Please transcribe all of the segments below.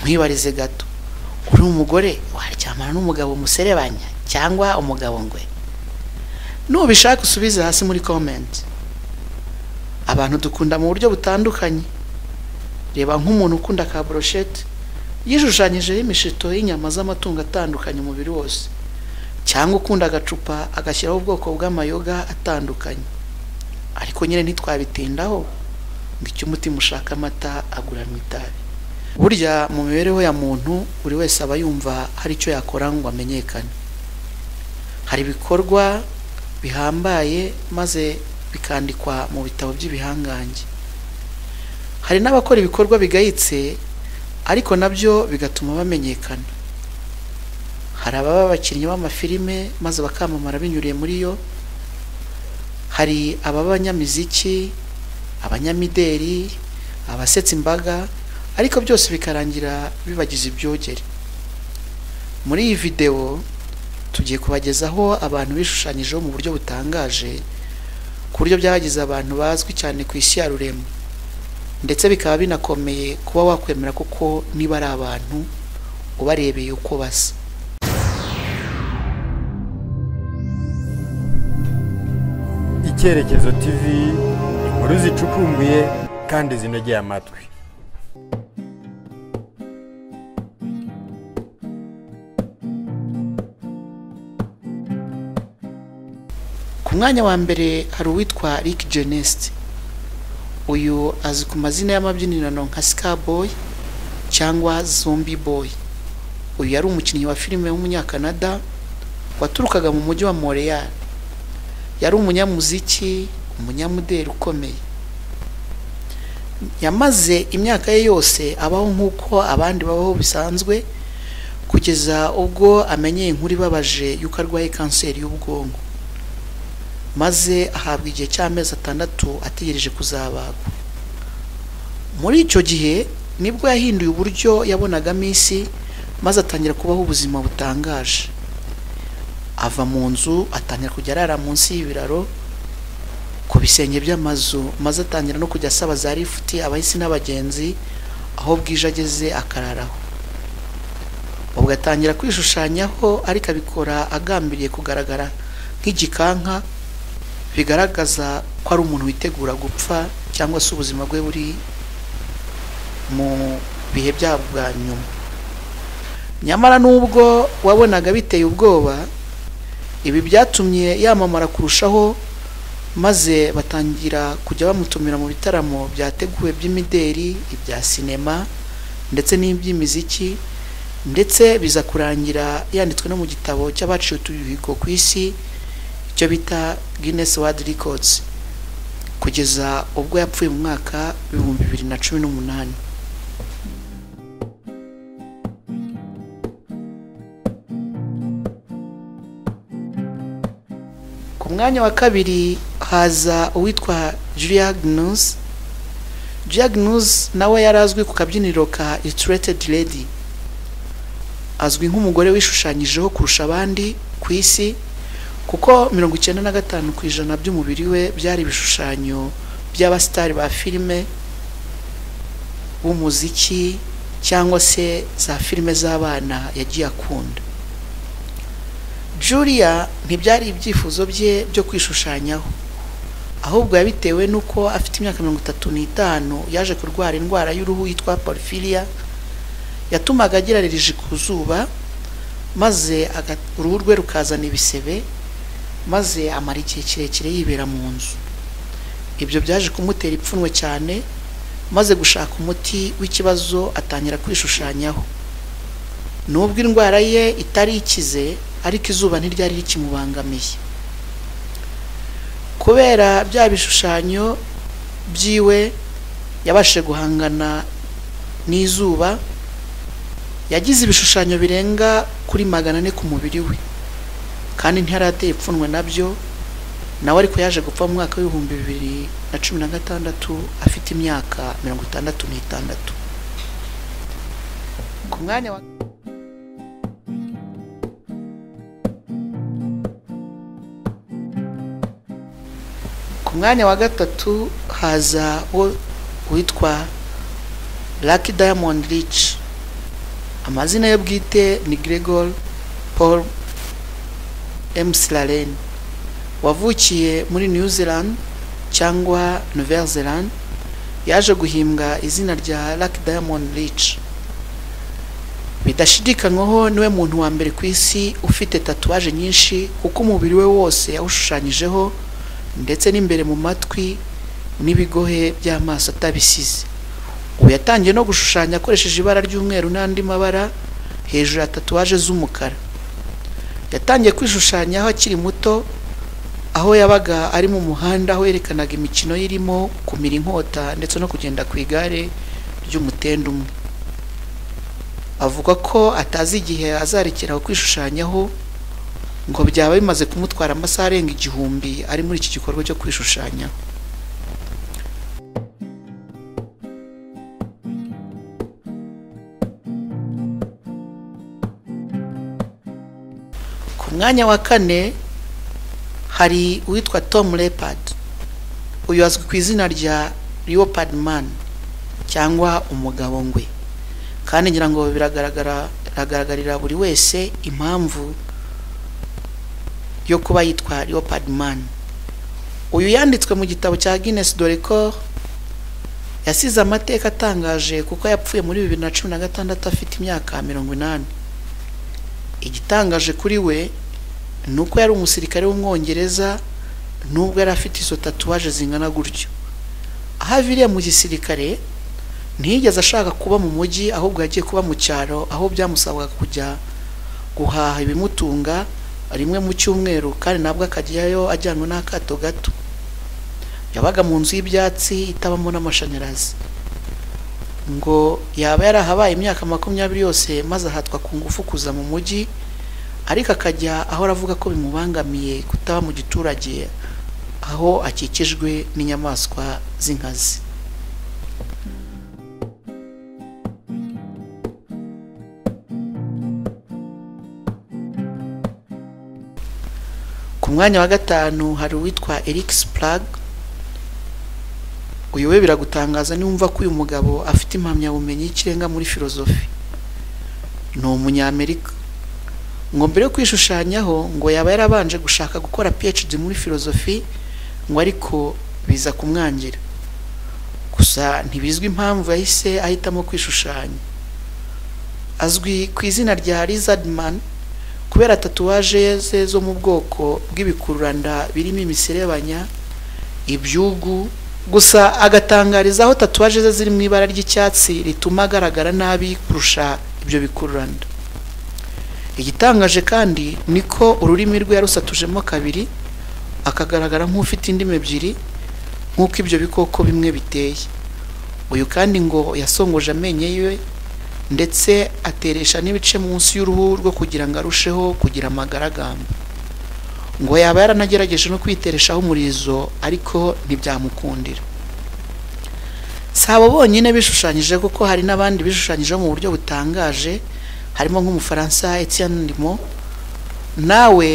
nkwibarize gato uri umugore waryamana n'umugabo muserebanya cyangwa umugabo ngwe nubishaka usubize hasi muri komenti abantu dukunda mu buryo butandukanye reba nk'umuntu ukunda ka boroshete yishushanyijeho imishito y'inyama z'amatungo atandukanye umubiri wose cyangwa ukunda agacupa agashyiraho ubwoko bw'amayoga atandukanye ariko nyine ntitwabitindaho ngo icyo umutima ushaka amata aguranwa itabi burya mu mibereho ya muntu buri wese aba yumva hari icyo yakora ngo amenyekane hari ibikorwa bihambaye maze bikandikwa mu bitabo by'ibihangange hari n'abakora ibikorwa bigayitse ariko nabyo bigatuma bamenyekana hari ababa abakinnyi b'amafilime maze bakamamara binyuriye muri yo hari ababa abanyamiziki abanyamideri abasetsa imbaga ariko byose bikarangira bibagize ibyogere muri iyi videwo tugiye kubagezaho abantu bishushanyijeho mu buryo butangaje ku buryo byagize abantu bazwi cyane ku isi ya rurema ndetse bikaba binakomeye kuba wakwemera kuko niba ari abantu ubarebeye uko basa icyerekezo tv inkuru zicukumbuye kandi zinogeye amatwi ku mwanya wa mbere hari uwitwa Rick Genest uyu azwi ku mazina y'amabyinirano nka Skaboy cyangwa Zombie Boy uyu yari umukinnyi wa filime w'umunyakanada waturukaga mu mujyi wa Montreal yari umunyamuziki umunyamudeli ukomeye yamaze imyaka ye yose abaho nk'uko abandi babaho bisanzwe kugeza ubwo amenyeye inkuru ibabaje y'uko arwaye kanseri y'ubwonko maze ahabwa igihe cy'amezi atandatu ategereje kuzabagwa muri icyo gihe nibwo yahinduye uburyo yabonagamo isi maze atangira kubaho ubuzima butangaje ava mu nzu atangira kujya arara munsi y'ibiraro ku bisenge by'amazu maze atangira no kujya asaba za lifuti abahisi n'abagenzi aho bwije ageze akararaho ubwo atangira kwishushanyaho ariko abikora agambiriye kugaragara nk'igikanka bigaragaza ko ari umuntu witegura gupfa cyangwa se ubuzima bwe buri mu bihe byabwo bwa nyuma nyamara n'ubwo wabonaga biteye ubwoba ibi byatumye yamamara kurushaho maze batangira kujya bamutumira mu bitaramo byateguwe by'imideri ibya sinema ndetse n'iby'imiziki ndetse biza kurangira yanditswe no mu gitabo cy'abaciye utubihigo ku isi icyo bita Guinness World Records kugeza ubwo yapfuye mu mwaka w'ibihumbi bibiri na cumi n'umunani ku mwanya wa kabiri haza uwitwa Julia Gnus Julia Gnus nawe yari azwi ku kabyiniro ka Illustrated Lady azwi nk'umugore wishushanyijeho kurusha abandi ku isi kuko mirongo icyenda na gatanu ku ijana by'umubiri we byari ibishushanyo by'abasitari ba filime b'umuziki cyangwa se za filime z'abana yagiye akunda julia ntibyari ibyifuzo bye byo kwishushanyaho ahubwo yabitewe n'uko afite imyaka mirongo itatu n'itanu yaje kurwara indwara y'uruhu yitwa porifiriya yatumaga agerarije ku zuba maze uruhu rwe rukazana ibisebe maze amara igihe kirekire yibera mu nzu ibyo byaje kumutera ipfunwe cyane maze gushaka umuti w'ikibazo atangira kwishushanyaho nubwo indwara ye itari ikize ariko izuba ntiryari rikimubangamiye kubera bya bishushanyo byiwe yabashije guhangana n'izuba yagize ibishushanyo birenga kuri magana ane ku mubiri we kandi ntiyarateye ipfunwe nabyo nawe ariko yaje gupfa mu mwaka w'ibihumbi bibiri na cumi na gatandatu afite imyaka mirongo itandatu n'itandatu ku mwanya wa ku mwanya wa gatatu haza uwo witwa Lucky Diamond Rich amazina ye bwite ni gregor paul m slaren wavukiye muri new zealand cyangwa nouvelle zealand yaje guhimbwa izina rya Lucky Diamond Rich bidashidikanywaho niwe muntu wa mbere ku isi ufite tatuwaje nyinshi kuko umubiri we wose yawushushanyijeho ndetse n'imbere mu matwi n'ibigohe by'amaso atabisize ubu yatangiye no gushushanya akoresheje ibara ry'umweru n'andi mabara hejuru ya tatuwaje z'umukara yatangiye kwishushanyaho akiri muto aho yabaga ari mu muhanda aho yerekanaga imikino ye irimo kumira inkota ndetse no kugenda ku igare ry'umutende umwe avuga ko atazi igihe azarekera aho kwishushanyaho ngo byaba bimaze kumutwara amasaha arenga igihumbi ari muri iki gikorwa cyo kwishushanyaho ku mwanya wa kane hari uwitwa tom leopard uyu azwi ku izina rya leopard man cyangwa umugabo ngwe kandi ngira ngo biragaragara biragaragarira buri wese impamvu yo kuba yitwa leopard man uyu yanditswe mu gitabo cya guinness dore ko yasize amateka atangaje kuko yapfuye muri bibiri na cumi na gatandatu afite imyaka mirongo inani igitangaje kuri we ni uko yari umusirikare w'umwongereza nubwo yari afite izo tatuwaje zingana gutyo aho aviriye mu gisirikare ntiyigeze ashaka kuba mu mujyi ahubwo yagiye kuba mu cyaro aho byamusabaga kujya guhaha ibimutunga rimwe mu cyumweru kandi nabwo akajyayo ajyanwe n'akato gato yabaga mu nzu y'ibyatsi itabamo n'amashanyarazi ngo yaba yarahabaye imyaka makumyabiri yose maze ahatwa ku ngufu kuza mu mujyi ariko akajya ahora avuga ko bimubangamiye kutaba mu giturage aho akikijwe n'inyamaswa z'inkazi ku mwanya wa gatanu hari uwitwa Eric Sprague uyu we biragutangaza niwumva ko uyu mugabo afite impamyabumenyi y'ikirenga muri filozofi ni umunyamerika ngo mbere yo kwishushanyaho ngo yaba yarabanje gushaka gukora PhD muri filozofi ngo ariko biza kumwangira gusa ntibizwi impamvu yahise ahitamo kwishushanya azwi ku izina rya Lizardman kubera tatuwaje ze zo mu bwoko bw'ibikururanda birimo imiserebanya ibyugu gusa agatangariza aho tatuwaje ze ziri mu ibara ry'icyatsi rituma agaragara nabi kurusha ibyo bikururanda igitangaje kandi ni ko ururimi rwe yarusatujemo kabiri akagaragara nk'ufite indimi ebyiri nk'uko ibyo bikoko bimwe biteye uyu kandi ngo yasongoje amenyo yiwe ndetse ateresha n'ibice munsi y'uruhu rwo kugira ngo arusheho kugira amagaragamba ngo yaba yaranagerageje no kwitereshaho umurizo ariko ntibyamukundira si abo bonyine bishushanyije kuko hari n'abandi bishushanyije mu buryo butangaje harimo nk'umufaransa Etienne Limo nawe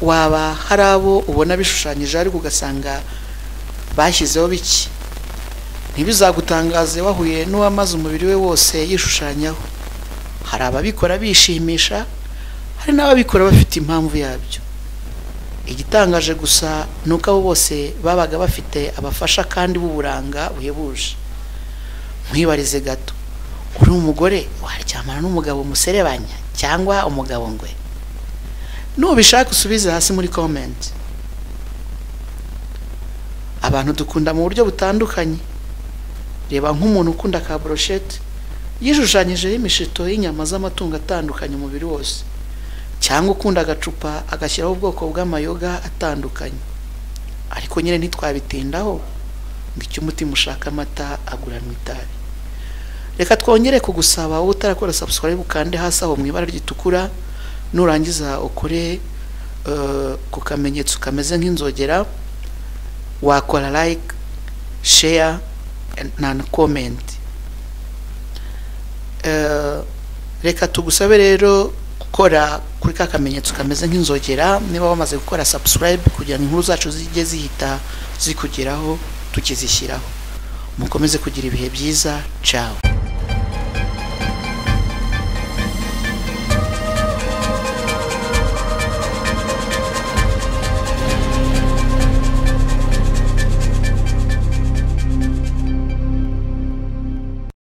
waba hari abo ubona bishushanyije ariko ugasanga bashyizeho biki ntibizagutangaze wahuye n'uwamaze umubiri we wose yishushanyaho hari ababikora bishimisha hari n'ababikora bafite impamvu yabyo igitangaje gusa ni uko abo bose babaga bafite abafasha kandi b'uburanga buhebuje nkwibarize gato uri umugore waryamana n'umugabo muserebanya cyangwa umugabo ngwe nubishaka usubize hasi muri komenti abantu dukunda mu buryo butandukanye reba nk'umuntu ukunda ka broshete yishushanyijeho imishito y'inyama z'amatungo atandukanye umubiri wose cyangwa ukunda agacupa agashyiraho ubwoko bw'amayoga atandukanye ariko nyine ntitwabitindaho ngo icyo umutima ushaka amata aguranwa itabi reka twongere kugusaba wowe utarakora subscribe ukande hasi aho mu ibara ritukura nurangiza ukore ku kamenyetso kameze nk'inzogera wakora like share na comment reka tugusabe rero gukora kuri ka kamenyetso kameze nk'inzogera niba wamaze gukora subscribe kugira ngo inkuru zacu zijye zihita zikugeraho tukizishyiraho mukomeze kugira ibihe byiza cawe